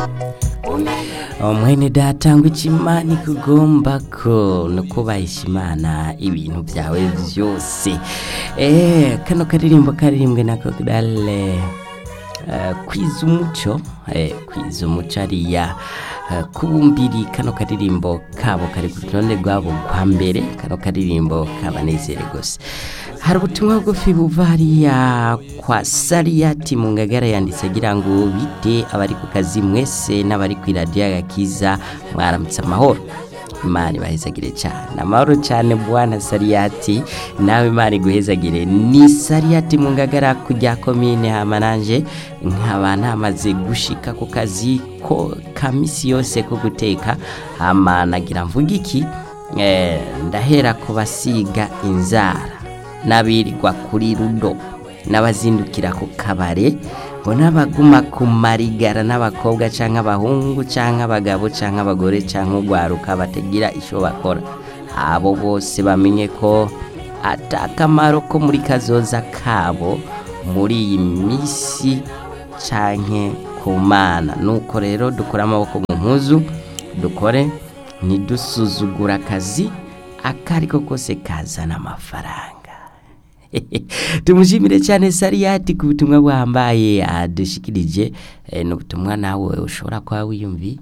mwene data ngo ikimana ikugomba ko no kubahisha imana ibintu byawe byose eh kano karirimbo karirimbwe na Kokidale kwiza umuco eh, kwiza umuco ariya eh, kubumbiri kano karirimbo kabo kari ku rutonde rwabo rwa mbere kano karirimbo kabanezere gose hari ubutumwa bugufi buva hariya kwa sariyati mu ngagara yanditse agira ngo bite abari ku kazi mwese n'abari ku iradiyo agakiza mwaramutse amahoro imana ibahezagire cyane amahoro cyane bwana sariyati nawe imana iguhezagire ni sariyati mu ngagara kujya komine hamananje nkaba namaze gushika ku kazi ko ka misi yose ko guteka hama nagira mvuga iki eh, ndahera ku basiga inzara n'abirirwa kuri rudo n'abazindukira ku kabare ngo n'abaguma ku marigara n'abakobwa cyangwa abahungu cyangwa abagabo cyangwa abagore cyangwa urwaruka batagira icyo bakora abo bose bamenye ko atakamaro ko muri kazoza kabo muri iyi minsi cyangwa ku mana nuko rero dukore amaboko mu mpuzu dukore ntidusuzugure akazi akari ko kose kazana amafaranga tumushimire cyane sariyati ku butumwa buhambaye adushikirije ni ubutumwa nawe ushobora kuba wiyumvi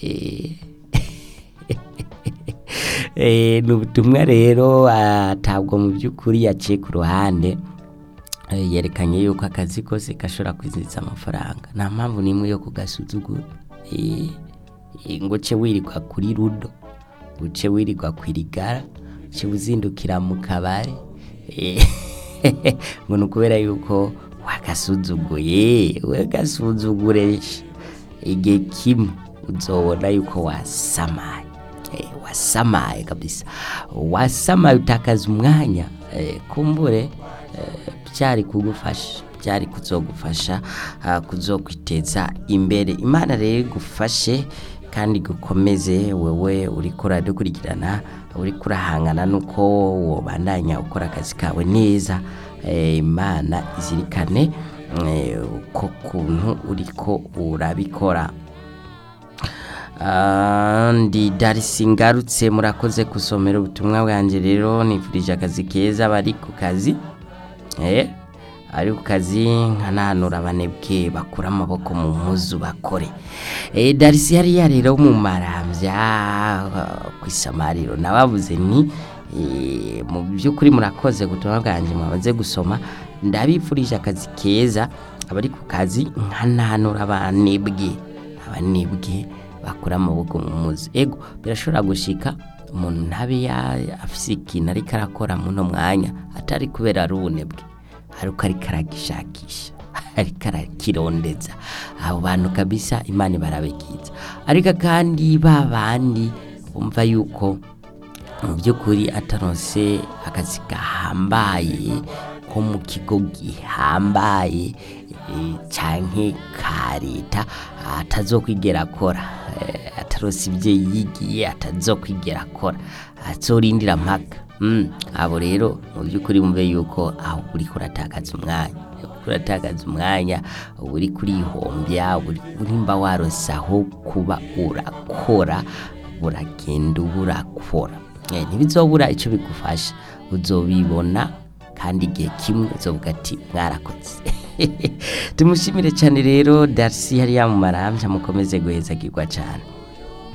ni ubutumwa rero atabwo mu by'ukuri yaciye ku ruhande yerekanye yuko akazi kose gashobora kwizihiza amafaranga nta mpamvu n'imwe yo kugasuzugura ngo uce wirirwa kuri rudo uce wirirwa ku irigara uce uzindukira mu kabari ngo ni ukubera yuko wagasuzuguye wagasuzugure igihe kimwe uzobona yuko wasamaye wasamaye kabisa wasamaye utakaza umwanya kumbure byari kugufasha byari kuzogufasha kuzokwiteza imbere imana rero igufashe kandi gukomeze wewe uri dukurikirana uri kurahangana nuko wobandanya ukora akazi kawe neza imana izirikane uko kuntu uriko urabikora ndi darisi ngarutse murakoze gusomera ubutumwa bwanjye rero nifurije akazi keza bari ku kazi ari ku kazi nkananura abanebwe bakura amaboko mu mpuzu bakore darisi hariya rero mu marambya ku isamariro nababuze ni mu by'ukuri murakoze gutumwa bwanjye mwamaze gusoma ndabifurije akazi keza abari ku kazi nkananura abanebwe abanebwe bakura amaboko mu mpuzu ego birashobora gushika umuntu ntabe afise ikintu ariko arakora muno mwanya atari kubera ari ubunebwe ariko ariko aragishakisha ariko arakirondeza abo bantu kabisa imana barabikiza ariko kandi ba bandi bumva yuko mu by'ukuri ataronse akazi gahambaye ko mu kigo gihambaye cyangwa ka leta atazokwigera akora atarose ibyo yigiye atazokwigera akora azorindira mpaka abo rero mu by'ukuri mube yuko aho uri kuratakaza umwanya kuratakaza umwanya uri kurihombya urimba warose aho kuba urakora uragenda uba urakora ntibizobura icyo bigufasha uzobibona kandi igihe kimwe uzovuga ati mwarakoze tumushimire cyane rero darisi hariya mu marambya mukomeze guhezagirwa cyane